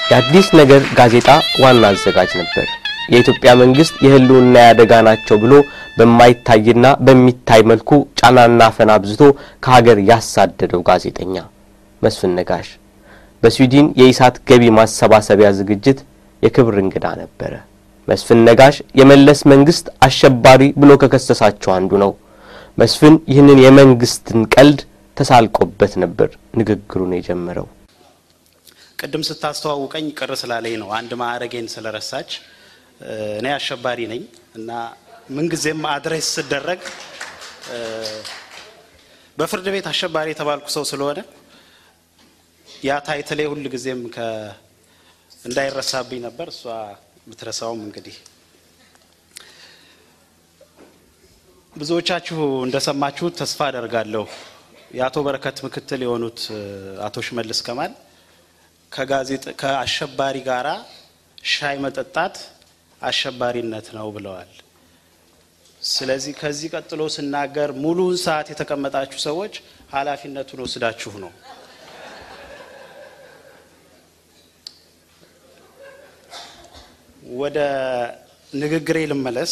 የአዲስ ነገር ጋዜጣ ዋና አዘጋጅ ነበር። የኢትዮጵያ መንግስት የህልውና ያደጋ ናቸው ብሎ በማይታይና በሚታይ መልኩ ጫናና አፈና አብዝቶ ከሀገር ያሳደደው ጋዜጠኛ መስፍን ነጋሽ በስዊድን የኢሳት ገቢ ማሰባሰቢያ ዝግጅት የክብር እንግዳ ነበረ። መስፍን ነጋሽ የመለስ መንግስት አሸባሪ ብሎ ከከሰሳቸው አንዱ ነው። መስፍን ይህንን የመንግስትን ቀልድ ተሳልቆበት ነበር ንግግሩን የጀመረው። ቅድም ስታስተዋውቀኝ ቅር ስላለኝ ነው። አንድ ማዕረጌን ስለረሳች እኔ አሸባሪ ነኝ እና ምንጊዜም አድሬስ ስደረግ በፍርድ ቤት አሸባሪ የተባልኩ ሰው ስለሆነ ያ ታይትሌ ሁል ጊዜም እንዳይረሳብኝ ነበር። እሷ ብትረሳውም እንግዲህ ብዙዎቻችሁ እንደሰማችሁት ተስፋ አደርጋለሁ የአቶ በረከት ምክትል የሆኑት አቶ ሽመልስ ከማል ከአሸባሪ ጋራ ሻይ መጠጣት አሸባሪነት ነው ብለዋል። ስለዚህ ከዚህ ቀጥሎ ስናገር ሙሉውን ሰዓት የተቀመጣችሁ ሰዎች ኃላፊነቱን ወስዳችሁ ነው። ወደ ንግግሬ ልመለስ።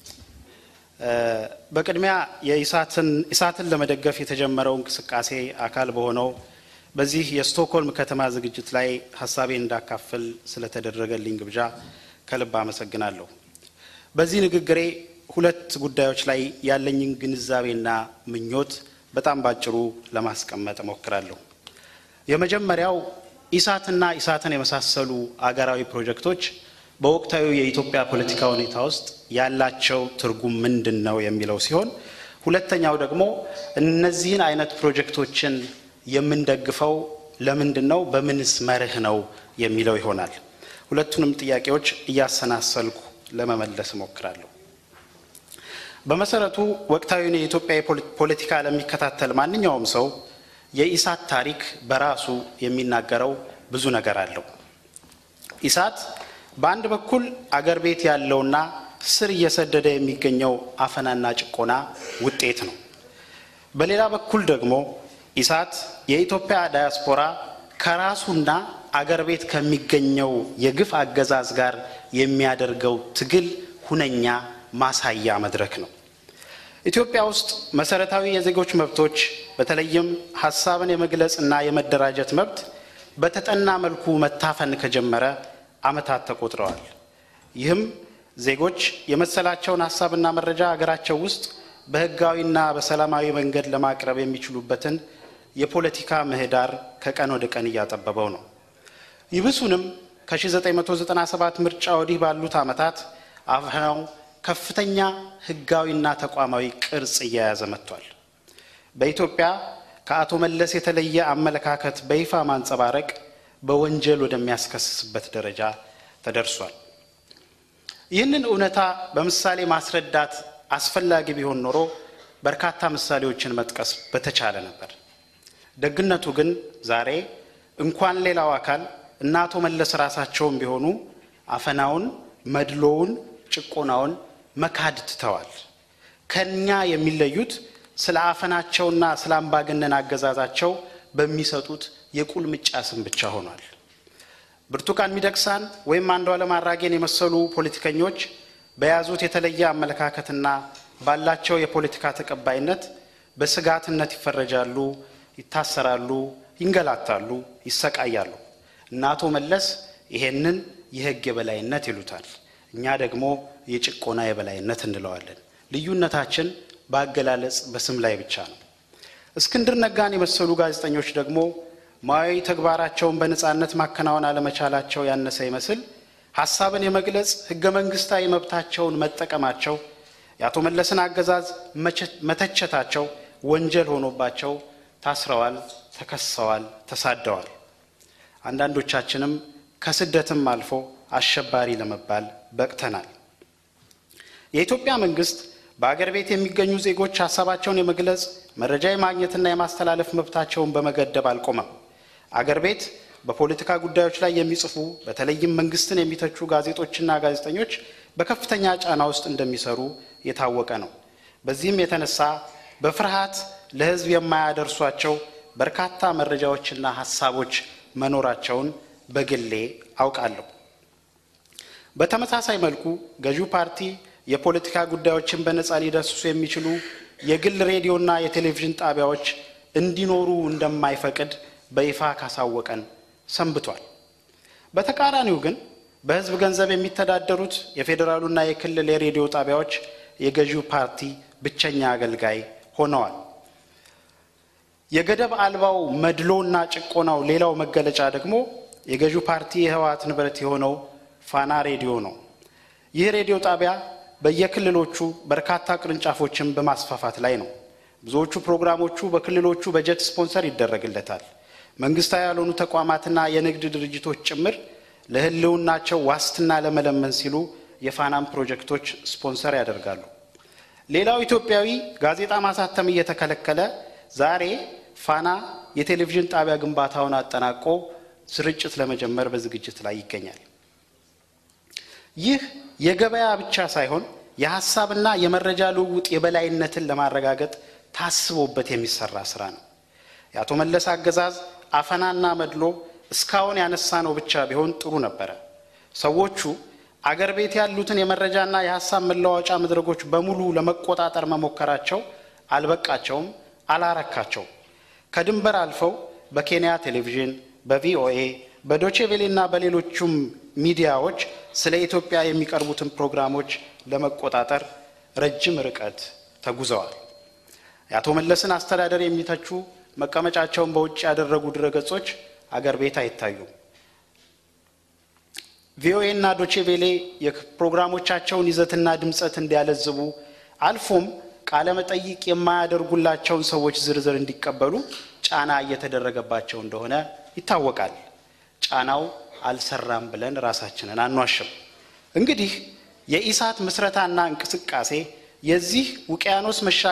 በቅድሚያ የኢሳትን ለመደገፍ የተጀመረው እንቅስቃሴ አካል በሆነው በዚህ የስቶክሆልም ከተማ ዝግጅት ላይ ሀሳቤን እንዳካፍል ስለተደረገልኝ ግብዣ ከልብ አመሰግናለሁ። በዚህ ንግግሬ ሁለት ጉዳዮች ላይ ያለኝን ግንዛቤና ምኞት በጣም ባጭሩ ለማስቀመጥ እሞክራለሁ። የመጀመሪያው ኢሳትና ኢሳትን የመሳሰሉ አገራዊ ፕሮጀክቶች በወቅታዊ የኢትዮጵያ ፖለቲካ ሁኔታ ውስጥ ያላቸው ትርጉም ምንድን ነው የሚለው ሲሆን፣ ሁለተኛው ደግሞ እነዚህን አይነት ፕሮጀክቶችን የምንደግፈው ለምንድን ነው፣ በምንስ መርህ ነው የሚለው ይሆናል። ሁለቱንም ጥያቄዎች እያሰናሰልኩ ለመመለስ እሞክራለሁ። በመሰረቱ ወቅታዊውን የኢትዮጵያ ፖለቲካ ለሚከታተል ማንኛውም ሰው የኢሳት ታሪክ በራሱ የሚናገረው ብዙ ነገር አለው። ኢሳት በአንድ በኩል አገር ቤት ያለውና ስር እየሰደደ የሚገኘው አፈናና ጭቆና ውጤት ነው። በሌላ በኩል ደግሞ ኢሳት የኢትዮጵያ ዳያስፖራ ከራሱና አገር ቤት ከሚገኘው የግፍ አገዛዝ ጋር የሚያደርገው ትግል ሁነኛ ማሳያ መድረክ ነው። ኢትዮጵያ ውስጥ መሰረታዊ የዜጎች መብቶች በተለይም ሀሳብን የመግለጽ እና የመደራጀት መብት በተጠና መልኩ መታፈን ከጀመረ ዓመታት ተቆጥረዋል። ይህም ዜጎች የመሰላቸውን ሀሳብና መረጃ አገራቸው ውስጥ በሕጋዊና በሰላማዊ መንገድ ለማቅረብ የሚችሉበትን የፖለቲካ ምህዳር ከቀን ወደ ቀን እያጠበበው ነው። ይብሱንም ከ1997 ምርጫ ወዲህ ባሉት ዓመታት አፈናው ከፍተኛ ሕጋዊና ተቋማዊ ቅርጽ እየያዘ መጥቷል። በኢትዮጵያ ከአቶ መለስ የተለየ አመለካከት በይፋ ማንጸባረቅ በወንጀል ወደሚያስከስስበት ደረጃ ተደርሷል። ይህንን እውነታ በምሳሌ ማስረዳት አስፈላጊ ቢሆን ኖሮ በርካታ ምሳሌዎችን መጥቀስ በተቻለ ነበር። ደግነቱ ግን ዛሬ እንኳን ሌላው አካል እና አቶ መለስ ራሳቸውም ቢሆኑ አፈናውን፣ መድሎውን፣ ጭቆናውን መካድ ትተዋል። ከኛ የሚለዩት ስለ አፈናቸውና ስለ አምባገነን አገዛዛቸው በሚሰጡት የቁልምጫ ስም ብቻ ሆኗል። ብርቱካን ሚደቅሳን ወይም አንዱዓለም አራጌን የመሰሉ ፖለቲከኞች በያዙት የተለየ አመለካከትና ባላቸው የፖለቲካ ተቀባይነት በስጋትነት ይፈረጃሉ፣ ይታሰራሉ፣ ይንገላታሉ፣ ይሰቃያሉ። እና አቶ መለስ ይሄንን የሕግ የበላይነት ይሉታል። እኛ ደግሞ የጭቆና የበላይነት እንለዋለን። ልዩነታችን በአገላለጽ በስም ላይ ብቻ ነው። እስክንድር ነጋን የመሰሉ ጋዜጠኞች ደግሞ ሙያዊ ተግባራቸውን በነፃነት ማከናወን አለመቻላቸው ያነሰ ይመስል ሀሳብን የመግለጽ ህገ መንግስታዊ መብታቸውን መጠቀማቸው የአቶ መለስን አገዛዝ መተቸታቸው ወንጀል ሆኖባቸው ታስረዋል፣ ተከሰዋል፣ ተሳደዋል። አንዳንዶቻችንም ከስደትም አልፎ አሸባሪ ለመባል በቅተናል። የኢትዮጵያ መንግስት በአገር ቤት የሚገኙ ዜጎች ሀሳባቸውን የመግለጽ መረጃ የማግኘትና የማስተላለፍ መብታቸውን በመገደብ አልቆመም። አገር ቤት በፖለቲካ ጉዳዮች ላይ የሚጽፉ በተለይም መንግስትን የሚተቹ ጋዜጦችና ጋዜጠኞች በከፍተኛ ጫና ውስጥ እንደሚሰሩ የታወቀ ነው። በዚህም የተነሳ በፍርሃት ለህዝብ የማያደርሷቸው በርካታ መረጃዎችና ሀሳቦች መኖራቸውን በግሌ አውቃለሁ። በተመሳሳይ መልኩ ገዢው ፓርቲ የፖለቲካ ጉዳዮችን በነጻ ሊዳስሱ የሚችሉ የግል ሬዲዮና የቴሌቪዥን ጣቢያዎች እንዲኖሩ እንደማይፈቅድ በይፋ ካሳወቀን ሰንብቷል። በተቃራኒው ግን በሕዝብ ገንዘብ የሚተዳደሩት የፌዴራሉና የክልል የሬዲዮ ጣቢያዎች የገዢው ፓርቲ ብቸኛ አገልጋይ ሆነዋል። የገደብ አልባው መድሎና ጭቆናው ሌላው መገለጫ ደግሞ የገዢው ፓርቲ የህወሓት ንብረት የሆነው ፋና ሬዲዮ ነው። ይህ ሬዲዮ ጣቢያ በየክልሎቹ በርካታ ቅርንጫፎችን በማስፋፋት ላይ ነው። ብዙዎቹ ፕሮግራሞቹ በክልሎቹ በጀት ስፖንሰር ይደረግለታል። መንግስታዊ ያልሆኑ ተቋማትና የንግድ ድርጅቶች ጭምር ለህልውናቸው ዋስትና ለመለመን ሲሉ የፋናን ፕሮጀክቶች ስፖንሰር ያደርጋሉ። ሌላው ኢትዮጵያዊ ጋዜጣ ማሳተም እየተከለከለ ዛሬ ፋና የቴሌቪዥን ጣቢያ ግንባታውን አጠናቆ ስርጭት ለመጀመር በዝግጅት ላይ ይገኛል። ይህ የገበያ ብቻ ሳይሆን የሀሳብና የመረጃ ልውውጥ የበላይነትን ለማረጋገጥ ታስቦበት የሚሰራ ስራ ነው። የአቶ መለስ አገዛዝ አፈናና መድሎ እስካሁን ያነሳ ነው ብቻ ቢሆን ጥሩ ነበረ። ሰዎቹ አገር ቤት ያሉትን የመረጃና የሀሳብ መለዋወጫ መድረኮች በሙሉ ለመቆጣጠር መሞከራቸው አልበቃቸውም፣ አላረካቸው። ከድንበር አልፈው በኬንያ ቴሌቪዥን፣ በቪኦኤ፣ በዶቼ ቬሌና በሌሎቹም ሚዲያዎች ስለ ኢትዮጵያ የሚቀርቡትን ፕሮግራሞች ለመቆጣጠር ረጅም ርቀት ተጉዘዋል። የአቶ መለስን አስተዳደር የሚተቹ መቀመጫቸውን በውጭ ያደረጉ ድረገጾች አገር ቤት አይታዩም። ቪኦኤ እና ዶቼ ቬሌ የፕሮግራሞቻቸውን ይዘትና ድምፀት እንዲያለዝቡ አልፎም ቃለ መጠይቅ የማያደርጉላቸውን ሰዎች ዝርዝር እንዲቀበሉ ጫና እየተደረገባቸው እንደሆነ ይታወቃል። ጫናው አልሰራም ብለን ራሳችንን አንዋሽም። እንግዲህ የኢሳት ምስረታና እንቅስቃሴ የዚህ ውቅያኖስ መሻ